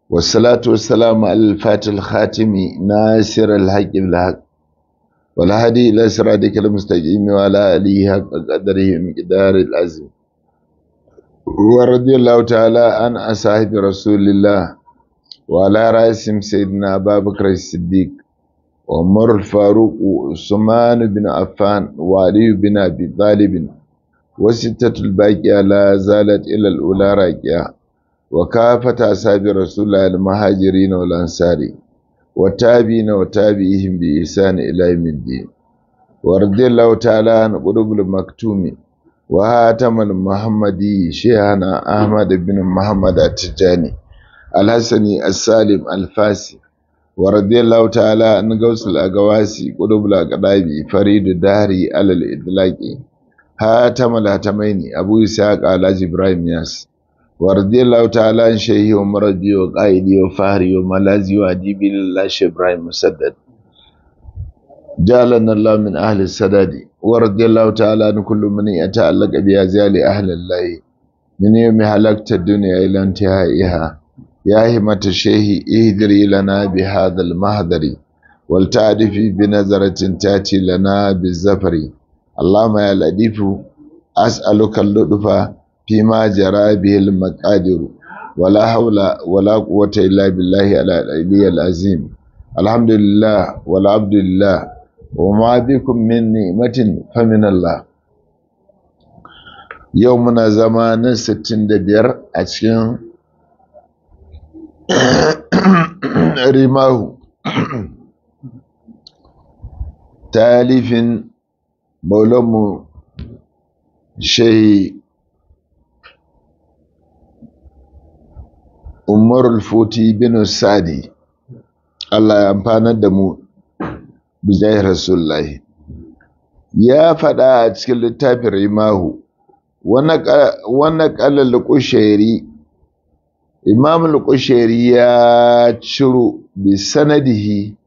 والصلاة والسلام على الفاتح الخاتم ناصر الحق بالحق والهادي إلى صراطك المستقيم وعلى آله حق قدره مقدار العظيم ورضي الله تعالى عن أصحاب رسول الله وعلى رأسهم سيدنا أبا بكر الصديق وعمر الفاروق وعثمان بن عفان وعلي بن أبي طالب وستة الباقية لا زالت إلى الأولى راكية وكافة أصحاب رسول الله المهاجرين والأنصار والتابعين وتابعيهم بإحسان إلى يوم الدين ورضي الله تعالى عن قلوب المكتوم وهاتم المحمدي شيخنا أحمد بن محمد التجاني الحسني السالم الفاسي ورضي الله تعالى عن غوث الأقواسي قلوب الأقدابي فريد داري على الإدلاق هاتم الهتمين أبو إسحاق على إبراهيم ياس ورضي الله تعالى عن شيخي ومربي وقائدي وفهري وملازي وأديبي لله إبراهيم مسدد جعلنا الله من أهل السداد ورضي الله تعالى عن كل من يتعلق بأزيال أهل الله من يوم حلقت الدنيا إلى انتهائها يا همة الشيخ اهدري لنا بهذا المهدر ولتعرفي بنظرة تأتي لنا بالزفر اللهم يا لطيف أسألك اللطف فيما جرى به المقادير ولا حول ولا قوة إلا بالله العلي العظيم الحمد لله والعبد لله وما بكم من نعمة فمن الله يومنا زمان ستين دبير أتشين رماه تاليف مولم شيء umar futi bin sadi Allah ya amfanar da mu bijai rasulullahi ya faɗa a cikin littafin rimahu wannan ƙalar lukushairi imam lukushairi ya ciro bi sanadihi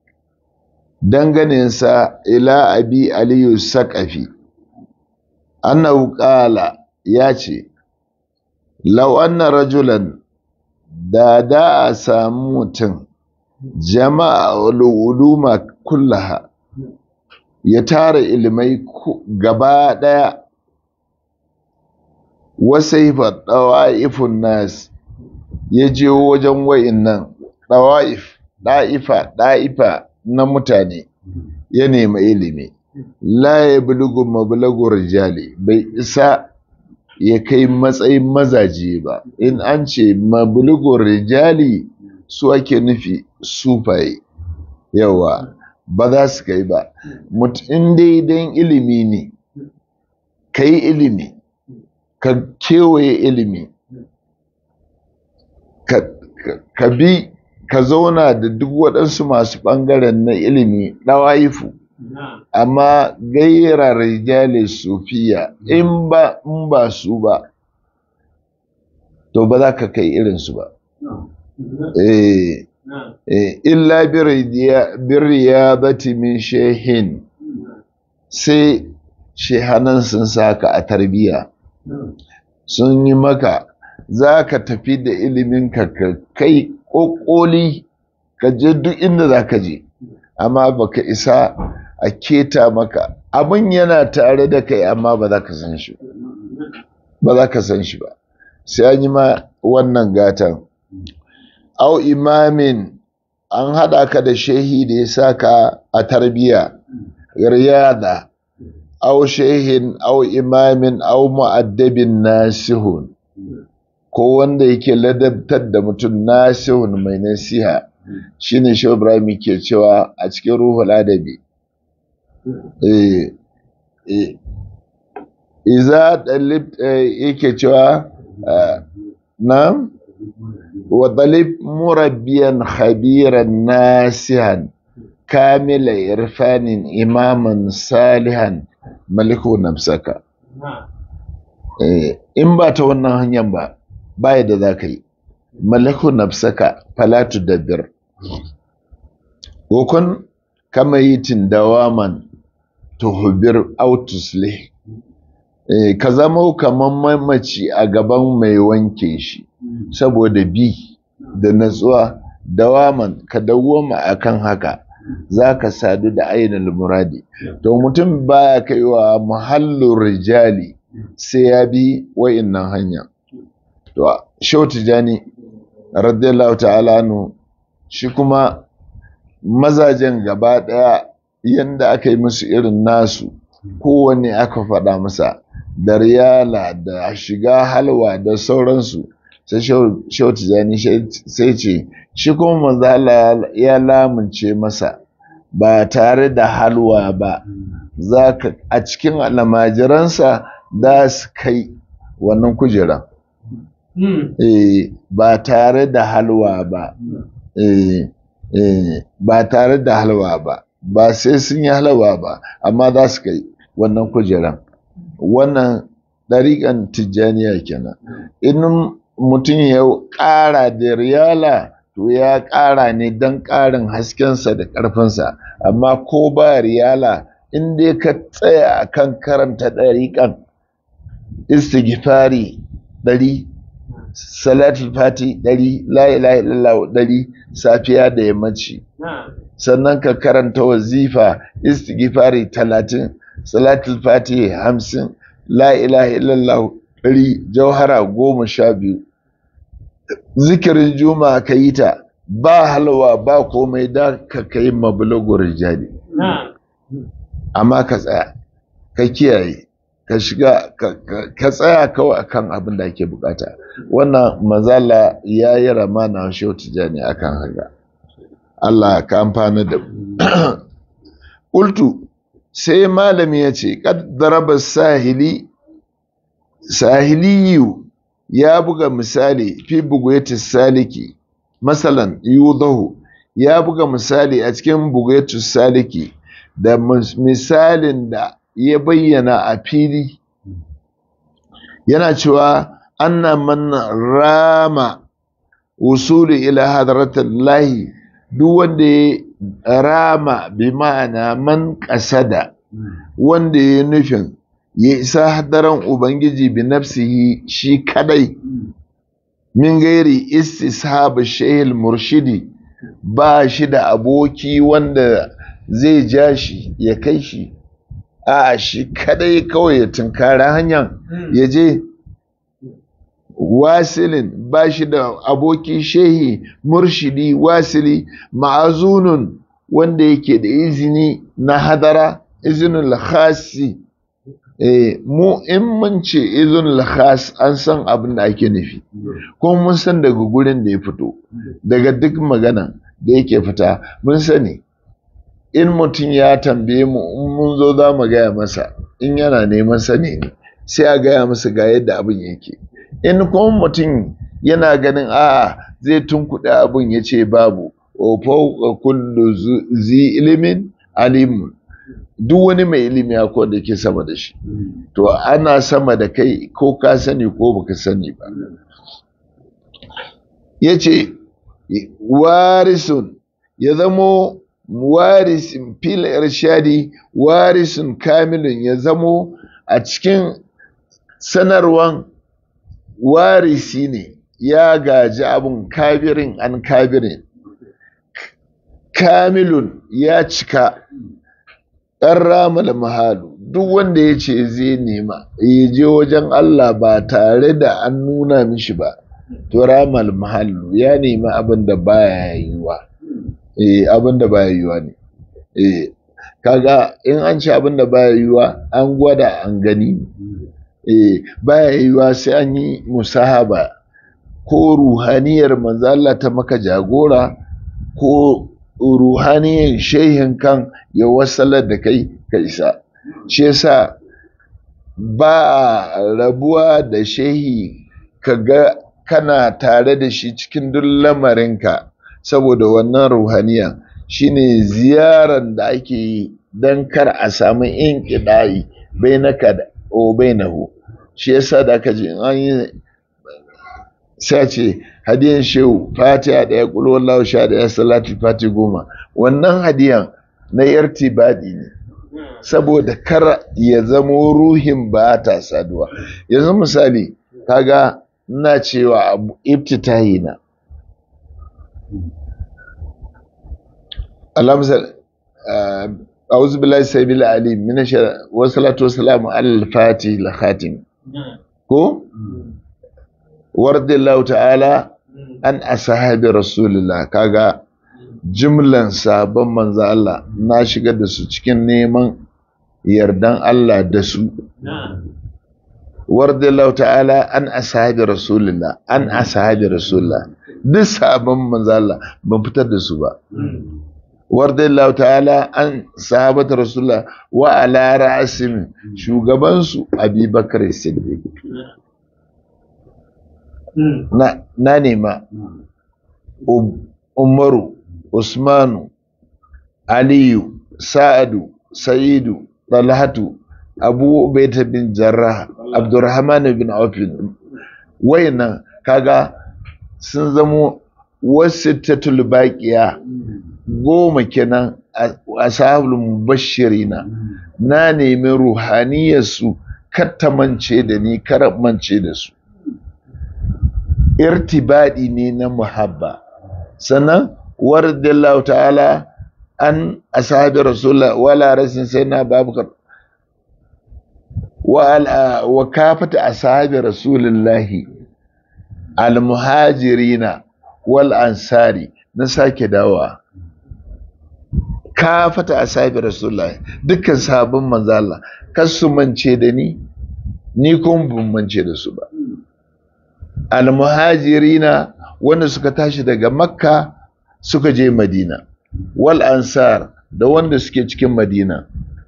danganinsa ila abi aliyu saƙafi annahu ƙala ya ce lau anna rajulan da da a samu mutum jama'a uluma kullaha ya tara ilimai gaba ɗaya wasaifa ɗawa'ifun nas ya je wajen wa'innan ɗawa'if ɗa'ifa ɗa'ifa na mutane ya nemi ilimi la ya bulugu mabulagu rijali bai isa ya kai matsayin mazaje ba in an ce mabulugun rijali su ake nufi sufaye yawa ba za su kai ba in daidan ilimi ne ka yi ilimi ka kewaye ilimi ka bi ka zauna da duk waɗansu masu ɓangaren na ilimi ɗawayifu amma gaira rijali sufiya in ba in ba su ba to ba za ka kai irinsu ba eh illa birriyadati min shehin sai shehanan sun saka a tarbiya sun yi maka za ka tafi da iliminka ka kai ƙoƙoli ka je duk inda za ka je amma baka isa a keta maka abin yana tare da kai amma ba za ka san shi ba za ka san shi ba sai an yi ma wannan gatan au imamin an haɗa ka da shehi da ya sa ka a tarbiya riyada au shehin au imamin au mu'addabin nasihun ko wanda yake ladabtar da mutum nasihun mai nasiha shine shi Ibrahim ke cewa a cikin ruhul adabi iza dalib yake cewa na wa dalib murabbiyan khabiran nasihan kamila irfanin imaman salihan maliku nafsaka in ba ta wannan hanyar ba baya da za ka yi maliku nafsaka falatu dabbir wakon kama yi tindawaman tuhubir autuslih ka zama kamar mamaci a gaban mai wanke shi saboda bi da natsuwa dawaman ka dawwama akan haka za ka sadu da ainihin muradi to mutum baya kaiwa muhallin rijali sai ya bi wa'innan hanya to shau tijani radiyallahu ta'ala anhu shi kuma mazajen gaba ɗaya yadda aka yi musu irin nasu kowanne aka faɗa masa da riyala da shiga halwa da sauransu sai shau tijani sai ce shi kuma manzo Allah ya lamunce masa ba tare da halwa ba za ka a cikin almajiransa da su kai wannan kujera eh ba tare da halwa ba eh eh ba tare da halwa ba ba sai sun yi halwa ba amma za su kai wannan kujeran wannan ɗariƙan tijjaniya kenan in mutum ya ƙara da riyala to ya ƙara ne don ƙarin haskensa da ƙarfinsa amma ko ba riyala in dai ka tsaya a kan karanta ɗariƙan istighfari ɗari salatul fati ɗari la ilaha illallah ɗari safiya da yammaci sannan ka karanta wazifa istighfari talatin salatul fati hamsin la ilaha illallah ɗari jauhara goma sha biyu zikirin juma'a ka yi ta ba halwa ba komai da ka kai mabulagur jadi amma ka tsaya ka kiyaye ka shiga ka tsaya kawai akan abin da ake bukata wannan mazala ya yi ramana shehu tijani akan haka Allah ka amfana da ƙultu sai malami ya ce ƙaddaraba sahili sahiliyu ya buga misali fi bugweti saliki masalan yudahu ya buga misali a cikin bugweti saliki da misalin da ya bayyana a fili yana cewa anna man rama usuli ila hadratillahi duk wanda ya rama bi ma'ana man kasada wanda ya nufin ya isa hadaran ubangiji bi nafsihi shi kadai min gairi istishab shehil murshidi ba shi da aboki wanda zai ja shi ya kai shi a shi kadai kawai ya tunkara hanyar ya je wasilin ba shi da aboki shehi murshidi wasili ma'azunun wanda yake da izini na hadara izinin khasi eh mu in mun ce izinin khas an san abin da ake nufi kuma mun san daga gurin da ya fito daga duk magana da yake fita mun sani in mutum ya tambaye mu in mun zo za mu gaya masa in yana neman sani ne sai a gaya masa ga yadda abin yake in kuma mutum yana ganin a'a zai tunkuɗe abin ya ce babu wa kullu zi ilimin alimun duk wani mai ilimi akwai da ke sama da shi to ana sama da kai ko ka sani ko baka sani ba ya ce warisun ya zamo warisin fil irshadi warisun kamilun ya zamo a cikin sanarwan warisi ne ya gaji abun kabirin an kabirin kamilun ya cika ɗan ramal mahalu duk wanda ya ce zai nema ya je wajen Allah ba tare da an nuna mishi ba to ramal mahallu ya nemi abin da baya yiwa eh abin da baya yiwa ne eh kaga in an ce abin da baya yiwa an gwada an gani eh baya yiwa sai an yi musahaba ko ruhaniyar manzo Allah ta maka jagora ko ruhaniyar shehin kan ya wasalar da kai ka isa shi yasa ba rabuwa da shehi ka ga kana tare da shi cikin duk lamarinka saboda wannan ruhaniya shine ziyaran da ake yi don kar a samu in ƙidayi bai na ka o bai na hu shi yasa da ka ji an yi sai ce hadiyan shehu fatiha ɗaya ƙulo wallahu sha ɗaya salatu fati goma wannan hadiyan na yartibadi ne saboda kar ya zamo ruhin ba ta saduwa yanzu misali kaga ina cewa abu ibtitahi na alamsal أعوذ بالله السميع العليم من الشر والصلاة والسلام على الفاتح الخاتم ko warda Allah ta'ala an ashabi rasulullah kaga jimlan sabon manzo Allah na shigar da su cikin neman yardan Allah da su warda Allah ta'ala an ashabi rasulullah an ashabi rasulullah duk sabon manzo Allah ban fitar da su ba warda Allah ta'ala an sahabata rasulullah wa ala ra'asim shugabansu Abubakar Siddiq na, na nema Umaru Usmanu Aliyu Sa'adu Sa'idu Talhatu Abu Ubaita bin Jarrah Abdurrahman bin Auf wayannan kaga sun zamo wasittatul baqiya goma kenan ashabul mubashirina na nemi ruhaniyarsu kattamance da ni karamance da su irtibadi ne na muhabba sannan waradallahu ta'ala an ashabi rasulullah wala rasin sai na babukar wa kafata ashabi rasulullahi almuhajirina wal ansari na sake dawa kafata ashabi rasulullahi dukkan sabon manzo Allah kasu mance da ni ni kuma ban mance da su ba almuhajirina wanda suka tashi daga makka suka je madina wal ansar da wanda suke cikin madina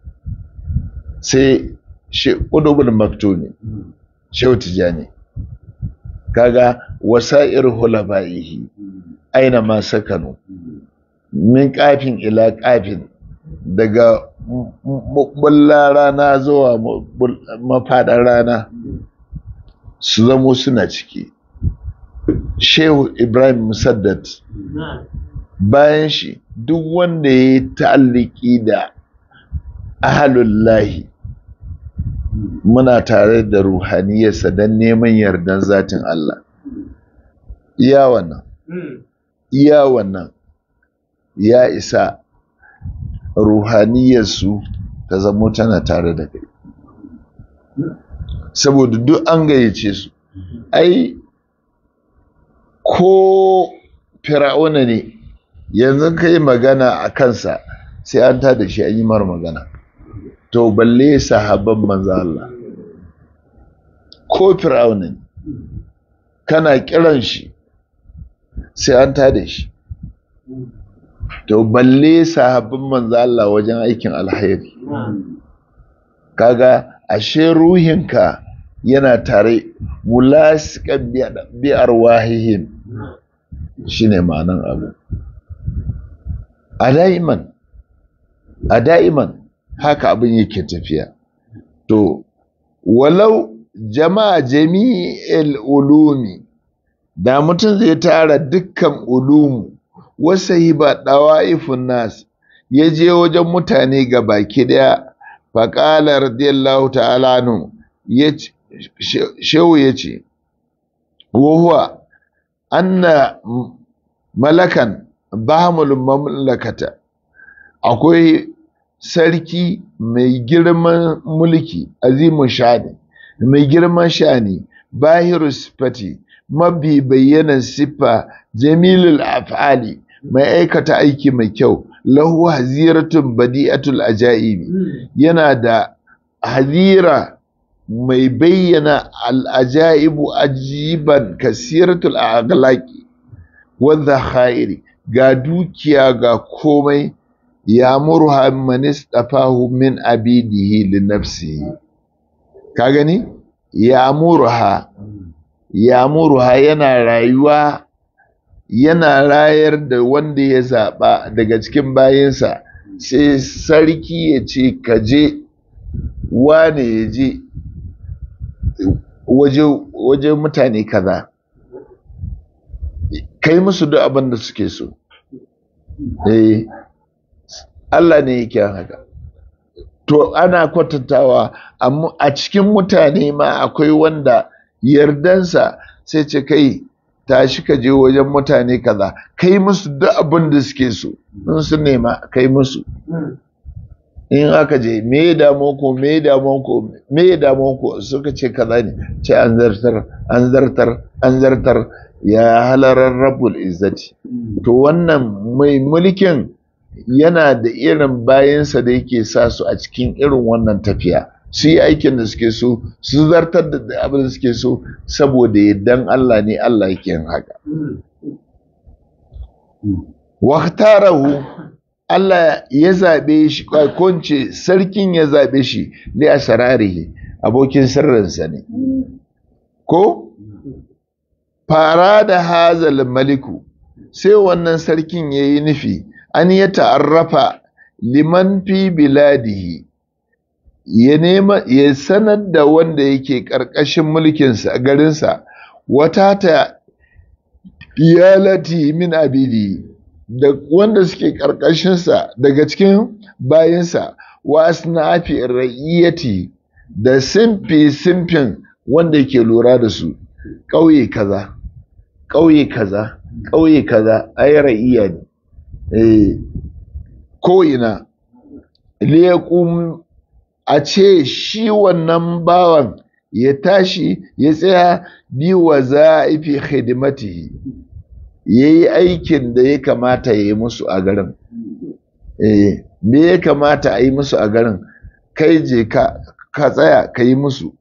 sai ƙudubul maktumi shehu tijani kaga wasa'ir hulaba'ihi aina ma sakanu min kafin ila kafin daga bullar rana zuwa mafaɗar rana su zamo suna ciki shehu ibrahim musaddat bayan shi duk wanda ya yi ta'alliki da ahalullahi muna tare da ruhaniyarsa don neman yardan zatin Allah iya wannan iya wannan ya isa ruhaniyarsu ta zamo tana tare da kai saboda duk an gayyace su ai ko fir'auna ne yanzu ka yi magana a kansa sai an ta da shi an yi mara magana to balle sahabban manzo Allah ko fir'auna ne kana kiran shi sai an ta da shi to balle sahabban manzo Allah wajen aikin alheri kaga ashe ruhinka yana tare mulasikan bi arwahihim shine ma'anan abu a da'iman a da'iman haka abin yake tafiya to walau jama'a jami'il ulumi da mutum zai tara dukkan ulumu wasa yi ba ɗawa'ifun nas ya je wajen mutane ga baki daya faƙala radiyallahu ta'ala nu shehu ya ce wahuwa anna malakan bahamul mamlakata akwai sarki mai girman mulki azimin shani mai girman shani bahiru sifati mabi bayyanan siffa jamilul af'ali mai aikata aiki mai kyau lahu haziratun badi'atul ajaibi yana da hazira mai bayyana al'ajaibu ajiban kasiratul aghlaqi wadda khairi ga dukiya ga komai ya murha man istafahu min abidihi li nafsihi ka gani ya murha ya murha yana rayuwa yana rayar da wanda ya zaɓa daga cikin bayansa sai sarki ya ce ka je wane ya je waje mutane kaza kai musu duk abin da suke so eh Allah ne yake haka to ana kwatantawa amma a cikin mutane ma akwai wanda yardansa sai ce kai tashi ka je wajen mutane kaza kai musu duk abin da suke so in su nema kai musu in aka je me ya damu ku me ya damu ku me ya damu ku suka ce kaza ne ce an zartar an zartar an zartar ya halarar rabbul izzati to wannan mai mulkin yana da irin bayansa da yake sa su a cikin irin wannan tafiya su yi aikin da suke so su zartar da abin da suke so saboda yaddan Allah ne Allah yake yin haka waktarahu Allah ya zaɓe shi kwakwance sarkin ya zaɓe shi ne a sararihi abokin sirrinsa ne ko fara da hazal maliku sai wannan sarkin ya yi nufi an ya ta'arrafa liman fi biladihi ya nema ya sanar da wanda yake ƙarƙashin mulkinsa garinsa wata ta iyalati min abidi da wanda suke ƙarƙashinsa daga cikin bayansa wa asnafi ra'iyati da simfi simfin wanda yake lura da su ƙauye kaza ƙauye kaza ƙauye kaza ai ra'iya ne eh ko ina liyakum a ce shi wannan bawan ya tashi ya tsaya bi wa za'ifi khidmatihi ya yi aikin da ya kamata ya yi musu a garin eh me ya kamata a yi musu a garin kai je ka ka tsaya ka yi musu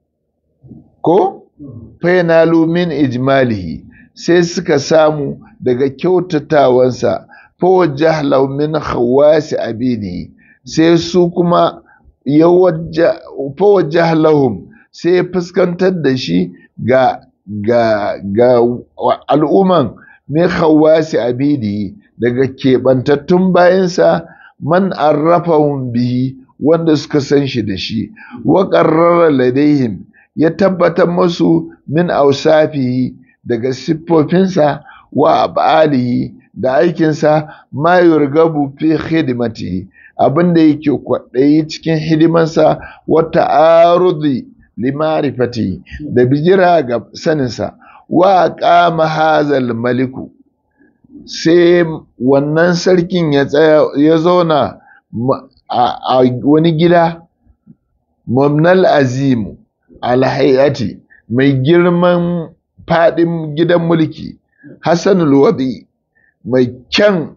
ko fainalu min ijmalihi sai suka samu daga kyautatawansa fawajjah law min khawasi abidi sai su kuma ya fawajjah lahum sai fuskantar da shi ga ga ga al'umman min khawasi abidi daga keɓantattun bayansa man arrafahum bihi wanda suka san shi da shi wa qarrara ladaihim ya tabbatar musu min ausafihi daga siffofinsa wa abalihi da aikinsa ma yurgabu fi khidmatihi abinda yake kwaɗayi cikin hidimansa wata arudi limarifati da bijira ga saninsa wa qama hazal maliku sai wannan sarkin ya tsaya ya zauna a wani gida mamnal azimu alhayati mai girman fadin gidan mulki hassanul wadi mai kyan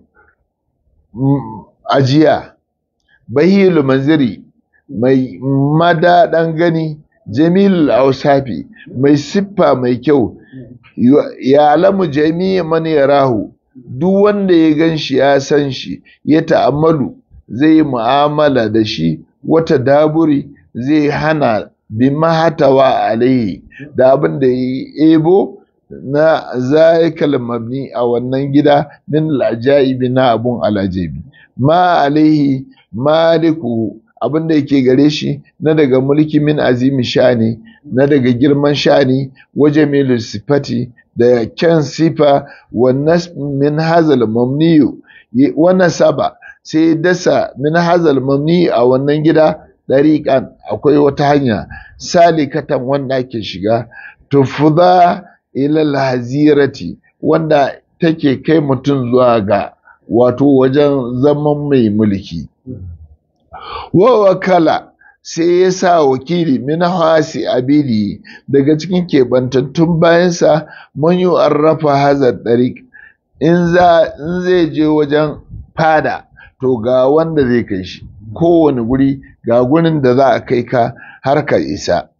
ajiya bahilu manziri mai madaɗan gani jamilul ausafi mai siffa mai kyau ya alamu jami'a man yarahu duk wanda ya gan shi ya san shi ya ta'ammalu zai yi mu'amala da shi wata daburi zai hana bi mahatawa alaihi da abin da ya ebo na zaikal mabni a wannan gida min al'ajaibi na abun alajabi ma alaihi maliku abin da yake gare shi na daga mulki min azimi shani na daga girman shani waje mai sifati da kyan sifa wannan min hazal mamniyu wannan saba sai dasa min hazal mamni a wannan gida dariƙan akwai wata hanya salikatan wanda ake shiga tufuda ilal hazirati wanda take kai mutum zuwa ga wato wajen zaman mai mulki wa wakala sai ya sa wakili min hasi abidi daga cikin keɓantattun bayansa man yi arrafa hazar ɗarik in zai je wajen fada to ga wanda zai kai shi kowane guri ga gurin da za a kai ka har ka isa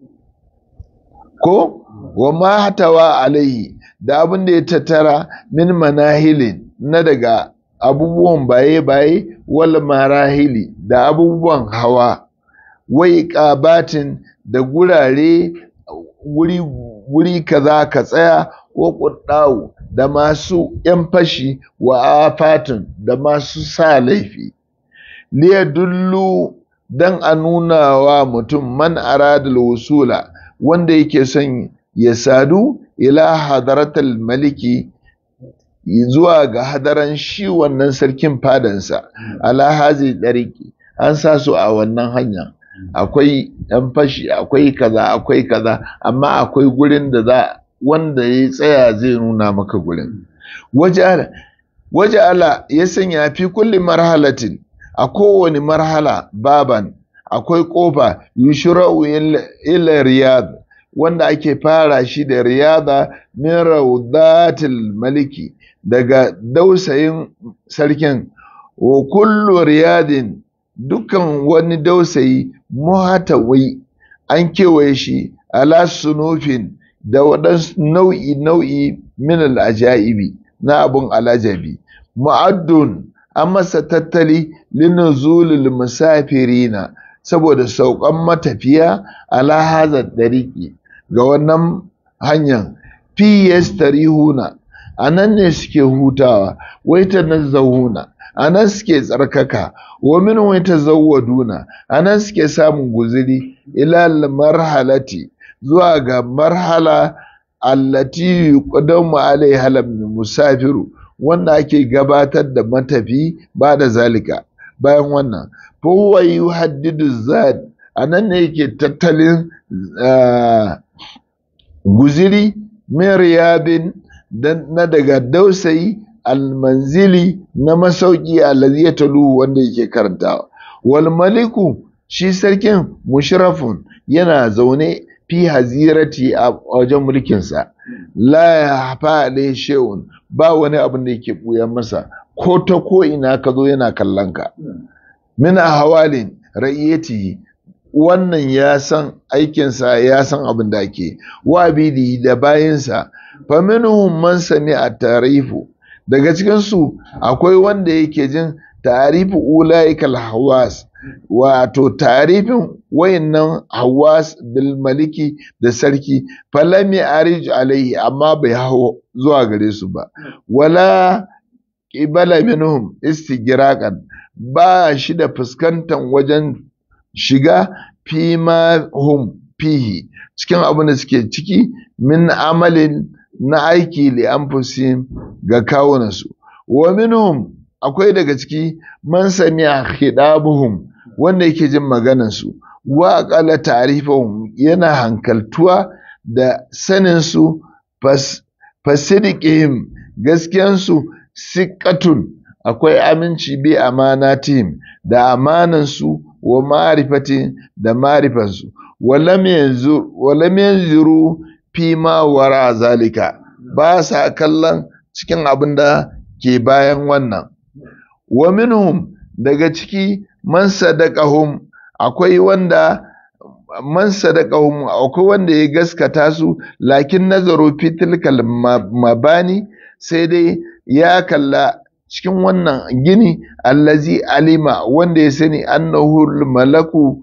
ko wa ma hatawa alaihi da abin da ya tattara min manahilin na daga abubuwan baye-baye wal marahili da abubuwan hawa wai ƙabatin da gurare wuri wuri kaza ka tsaya wa ƙuddawu da masu ‘yan fashi wa afatin da masu sa laifi liya dullu don a nuna wa mutum man aradul wusula wanda yake son ya sadu ila hadaratul maliki zuwa ga hadaran shi wannan sarkin fadansa ala hazi dariki an sa su a wannan hanya akwai ɗan fashi akwai kaza akwai kaza amma akwai gurin da za wanda ya tsaya zai nuna maka gurin waje ala ya sanya fi kulli marhalatin a kowane marhala baban akwai ƙofa yushra'u ila riyad wanda ake fara shi da riyada min raudatil maliki daga dausayin sarkin wa kullu riyadin dukkan wani dausayi muhatawai an kewaye shi ala sunufin da waɗansu nau'i nau'i min al'ajaibi na abun alajabi mu'addun an masa tattali linuzulil musafirina saboda saukan matafiya ala hazar dariki ga wannan hanyar fi yastarihuna a nan ne suke hutawa wai ta nazzahuna a nan suke tsarkaka wa min wai ta zawwaduna a nan suke samun guziri ila marhalati zuwa ga marhala allati yuqaddamu alaiha musafiru wanda ake gabatar da matafi ba da zalika bayan wannan huwa yuhaddidu zad a nan ne yake tattalin guziri min riyadin na daga dausayi almanzili na masauki allazi ya talu wanda yake karantawa wal maliku shi sarkin mushrafun yana zaune fi hazirati a wajen mulkinsa la ya hafa alai shehun ba wani abin da yake buya masa ko ta ko ina ka zo yana kallon ka min hawalin ra'iyati wannan ya san aikinsa ya san abin da ake wa bidi da bayansa fa minhum man sami'a tarifu daga cikin su akwai wanda yake jin tarifu ulaikal hawas wato tarifin wayannan hawas bil maliki da sarki falam arij alaihi amma bai hawo zuwa gare su ba wala qibala minhum istigraqan ba shi da fuskantan wajen shiga fi ma hum fihi cikin abin da suke ciki min amalin na aiki li anfusihim ga kawunansu wa minhum akwai daga ciki man sami'a khidabuhum wanda yake jin maganansu wa aqala ta'rifahum yana hankaltuwa da sanin su fasidiqihim gaskiyansu siqatun akwai aminci bi amanatihim da amanansu wa ma'rifatin da ma'rifansu walam yanzu walam yanzuru fi ma wara zalika ba sa kallon cikin abin da ke bayan wannan wa minhum daga ciki man sadaqahum akwai wanda man sadaqahum akwai wanda ya gaskata su lakin nazaru fi tilkal mabani sai dai ya kalla cikin wannan gini allazi alima wanda ya sani annahu malaku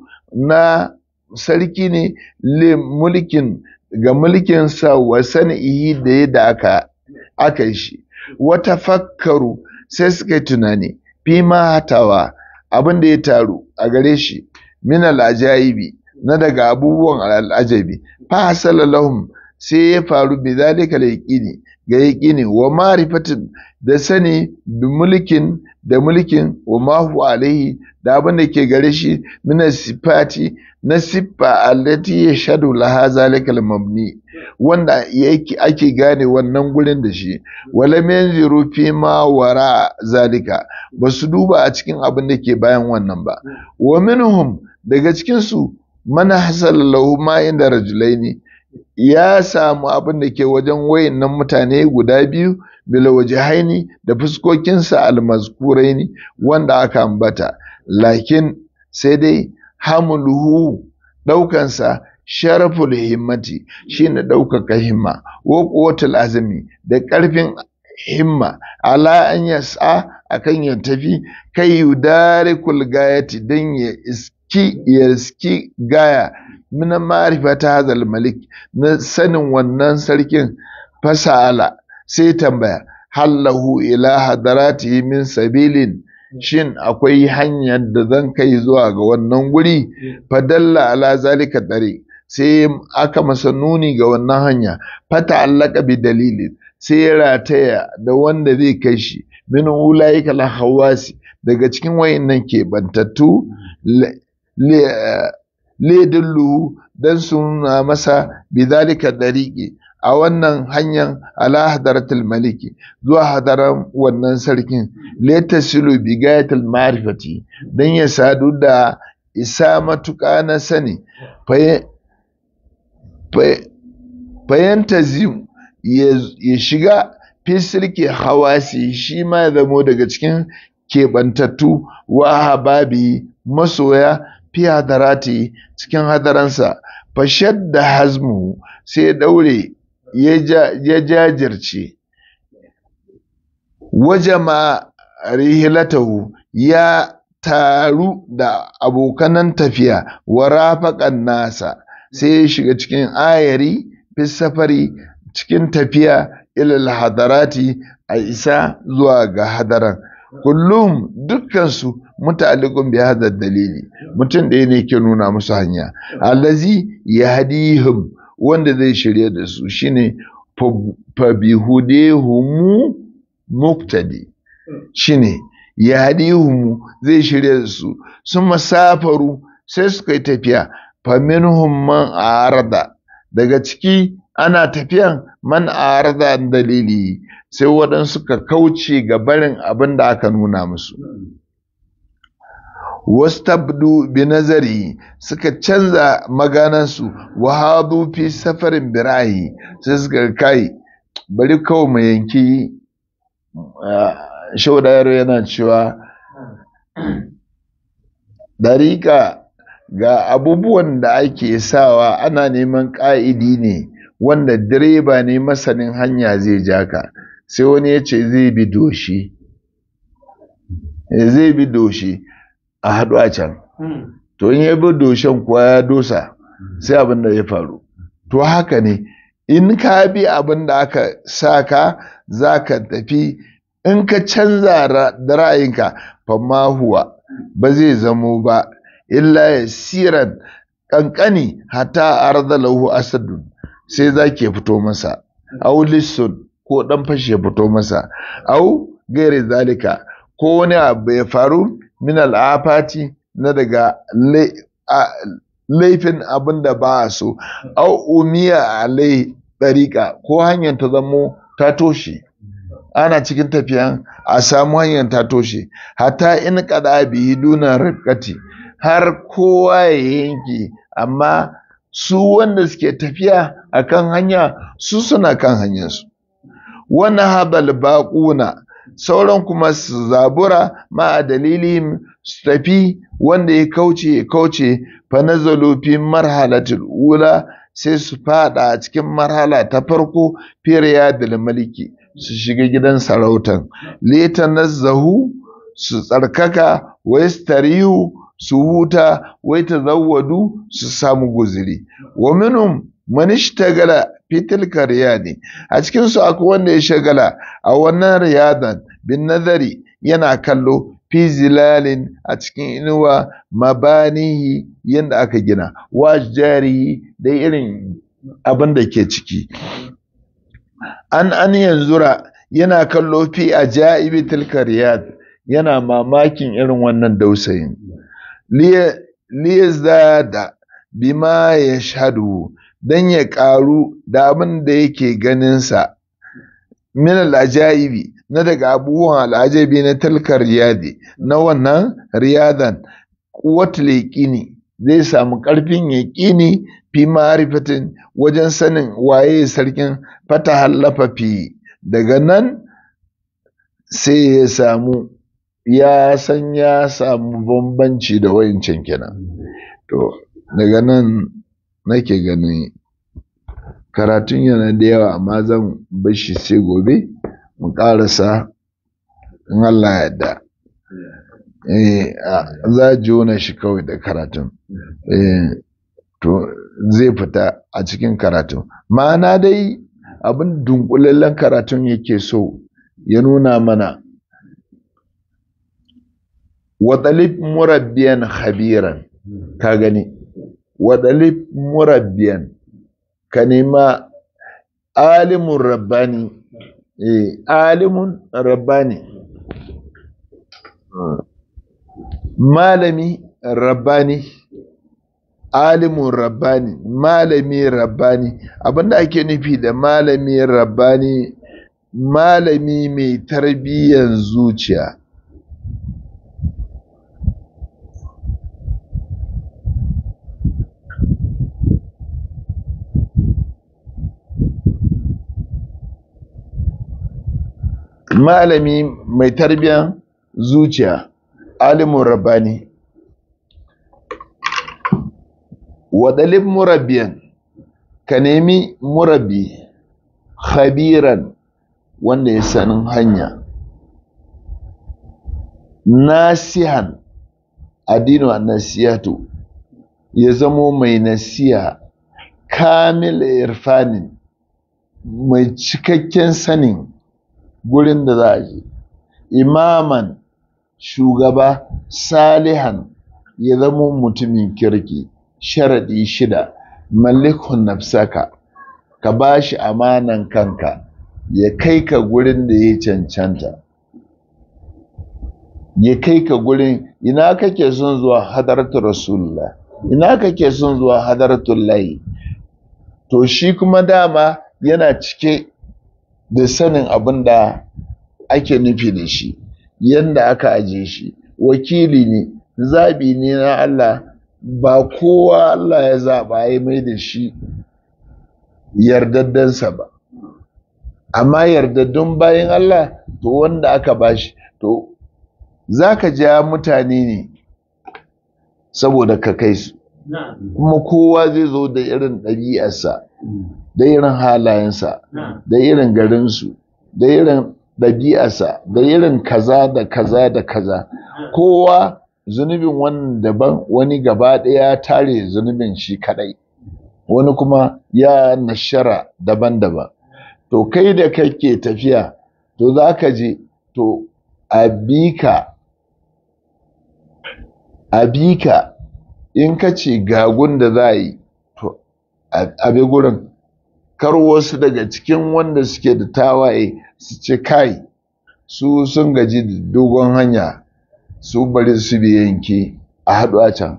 na sarki ne le mulkin ga mulkinsa wa sani'ihi da yadda aka aka yi shi wata fakkaru sai suka yi tunani fi ma hatawa abin da ya taru a gare shi min al'ajayibi na daga abubuwan al'ajabi fa hasala lahum sai ya faru bi zalika yaqini ga yaqini wa ma'rifatin da sani bi mulkin da mulkin wa ma huwa alaihi da abin da ke gare shi min sifati na siffa allati yashhadu laha zalikal mabni wanda yake ake gane wannan gurin da shi wala yanziru fi ma wara zalika basu duba a cikin abin da ke bayan wannan ba wa minhum daga cikin su man hasala lahu ma inda rajulaini ya samu abin da ke wajen wayannan mutane guda biyu bila wajihaini da fuskokinsa almazkuraini wanda aka ambata lakin sai dai hamluhu ɗaukansa sharaful himmati shine ɗaukaka himma wa quwwatul azmi da ƙarfin himma ala an yas'a akan ya tafi kai yudarikul gayati dan ya iski ya iski gaya min ma'rifata hazal malik na sanin wannan sarkin fasala sai tambaya hallahu ila hadaratihi min sabilin shin akwai hanyar da zan kai zuwa ga wannan guri fadalla ala zalika dare sai aka masa nuni ga wannan hanya fata allaka bi dalilin sai ya rataya da wanda zai kai shi min ulaika la hawasi daga cikin wayannan keɓantattu le dillu dan suna masa bi zalika dariqi a wannan hanyar ala hadaratul maliki zuwa hadaran wannan sarkin letasilu bigayatul ma'rifati dan ya sadu da isa matuƙa na sani fayantazim ya shiga fisilke hawasi shi ma ya zamo daga cikin keɓantattu wa hababi masoya fi hadarati cikin hadaransa fashad da hazmu sai ya daure ya jajirce wajama rihilatahu ya taru da abokanan tafiya wa rafaƙan nasa sai ya shiga cikin ayari fi safari cikin tafiya ilal hadarati a isa zuwa ga hadaran kullum dukkansu muta'alliqun bi hadha dalili mutum ɗaya ne ke nuna musu hanya allazi yahdihim wanda zai shirye da su shine fa bihudihum muqtadi shine yahdihum zai shirye da su sun masafaru sai suka yi tafiya fa minhum man arada daga ciki ana tafiyan man arada dalili sai waɗansu ka kauce ga barin abin da aka nuna musu wastabdu bi nazari suka canza maganansu wa hadu fi safarin birahi sai suka kai bari kawai mu yanki shaudayar yana cewa dariƙa ga abubuwan da ake sawa ana neman ƙa'idi ne wanda direba ne masanin hanya zai ja ka sai wani ya ce zai bi doshi zai bi doshi a haɗu a can to in ya bi doshen kuwa ya dosa sai abin da ya faru to haka ne in ka bi abin da aka sa ka za ka tafi in ka canza da ra'ayinka famma huwa ba zai zamo ba illa ya siran ƙanƙani hata arzalahu asadun sai za ke fito masa au lissun ko ɗan fashe fito masa au gairi zalika ko wani abu ya faru min al'afati na daga laifin abin da ba a so au umiya alai ɗariƙa ko hanyar ta zamo ta toshe ana cikin tafiyan a samu hanyar ta toshe hatta in kada bihi duna rifkati har kowa ya yanke amma su wanda suke tafiya a kan hanya su suna kan hanyarsu wani habal baƙuna sauran kuma su zabura ma a dalilin su tafi wanda ya kauce ya kauce fa nazalu fi marhalatul ula sai su fada a cikin marhala ta farko firiya da maliki su shiga gidan sarautan leta nazzahu su tsarkaka wa yastarihu su huta wai ta zawwadu su samu guziri wa minhum man ishtagala fi tilka riyadi a cikin su akwai wanda ya shagala a wannan riyadan bin nazari yana kallo fi zilalin a cikin inuwa mabanihi yadda aka gina wa jarihi da irin abin da ke ciki an an yanzura yana kallo fi ajaibi tilka riyad yana mamakin irin wannan dausayin liyazada bima ya shadu don ya ƙaru da abin da yake ganinsa min al'ajaibi na daga abubuwan al'ajabi na talkar riyadi na wannan riyadan kuwatul yaqini zai samu ƙarfin yaƙini fi ma'rifatin wajen sanin waye sarkin fata hallafa fi daga nan sai ya samu ya san ya samu bambanci da wayancan kenan to daga nan nake ganin karatun yana da yawa amma zan bashi sai gobe mu ƙarasa in Allah yadda eh za jona shi kawai da karatun eh to zai fita a cikin karatun ma'ana dai abin dunkulallen karatun yake so ya nuna mana wadalib murabbiyan khabiran ka gani wadalib murabbiyan ka nema alimun rabbani eh alimun rabbani malami rabbani alimun rabbani malami rabbani abinda ake nufi da malami rabbani malami mai tarbiyyan zuciya malami mai tarbiyyan zuciya alimun rabbani waɗalin murabbiyan ka nemi murabbi khabiran wanda ya sanin hanya nasihan addinu nasiyatu ya zamo mai nasiya kamil irfanin mai cikakken sanin gurin da za a je imaman shugaba salihan ya zamo mutumin kirki sharaɗi shida malikun nafsaka ka ba shi amanan kanka ya kai ka gurin da ya cancanta ya kai ka gurin ina kake son zuwa hadaratu rasulullah ina kake son zuwa hadaratu layi to shi kuma dama yana cike da sanin abin da ake nufi da shi yadda aka aje shi wakili ne zabi ne na Allah ba kowa Allah ya zaɓa ya mai da shi yardaddansa ba amma yardaddun bayan Allah to wanda aka bashi to za ka ja mutane ne saboda ka kai su kuma kowa zai zo da irin ɗabi'arsa da irin halayensa da irin garinsu da irin ɗabi'arsa da irin kaza da kaza da kaza kowa zunubin wannan daban wani gaba ɗaya tare zunubin shi kadai wani kuma ya nashara daban-daban to kai da kake tafiya to za ka je to a bika a bika in ka ce gagun da za a yi to a bi gurin kar wasu daga cikin wanda suke da tawaye su ce kai su sun gaji da dogon hanya su bari su bi yanke a haɗu a can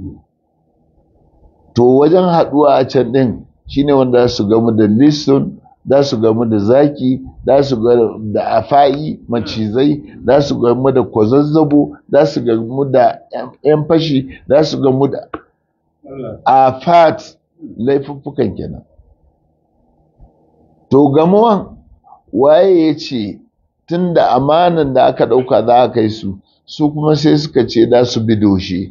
to wajen haɗuwa a can ɗin shine wanda su gamu da liston za su gamu da zaki za su gamu da afayi macizai za su gamu da kwazazzabo za su gamu da yan fashi za su gamu da afat laifuffukan kenan to gamuwan waye ya ce tun da amanan da aka ɗauka za a kai su su kuma sai suka ce za su bi doshe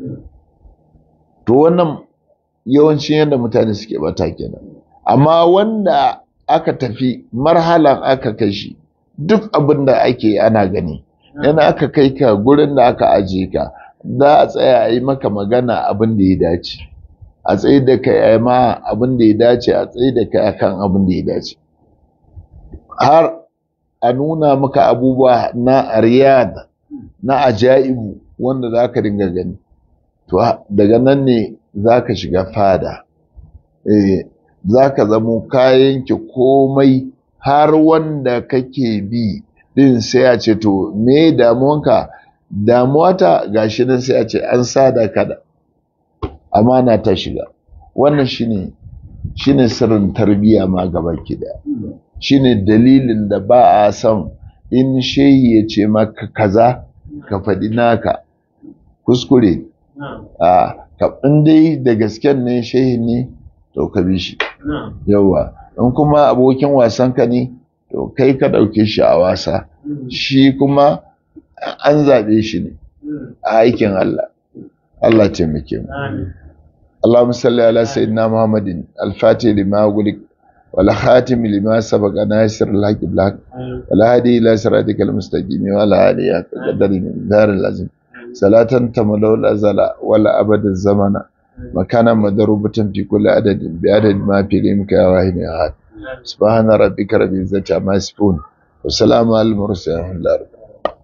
to wannan yawancin yadda mutane suke bata kenan amma wanda aka tafi marhalan aka kai shi duk abin da ake ana gani yana aka kai ka gurin da aka ajiye ka za a tsaya a yi maka magana abin da ya dace a tsaye da kai a ma abin da ya dace a tsaye da kai akan abin da ya dace har a nuna maka abubuwa na riyad na ajaibu wanda za ka dinga gani to daga nan ne za ka shiga fada eh za ka zamo kayanki komai har wanda kake bi din sai a ce to me damuwanka damuwata gashi nan sai a ce an sada kada amana ta shiga wannan shine shine sirrin tarbiyya ma gaba da shine dalilin da ba a son in shehi ya ce maka kaza ka faɗi naka kuskure a in dai da gasken ne shehi ne to ka bi shi yawa in kuma abokin wasan ka ne to kai ka ɗauke shi a wasa shi kuma an zaɓe shi ne a aikin Allah Allah taimake mu اللهم صل على سيدنا محمد الفاتح لما أغلق والخاتم لما سبق ناصر الحق بالحق والهادي إلى صراطك المستقيم وعلى آله قدر من دار العظيم صلاة تملأ الأزل ولا أبد الزمن مكانا مضروبة في كل عدد بعدد ما في علمك يا واحد يا أحد سبحان ربك رب العزة عما يصفون والسلام على المرسلين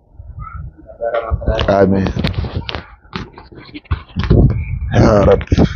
آمين يا رب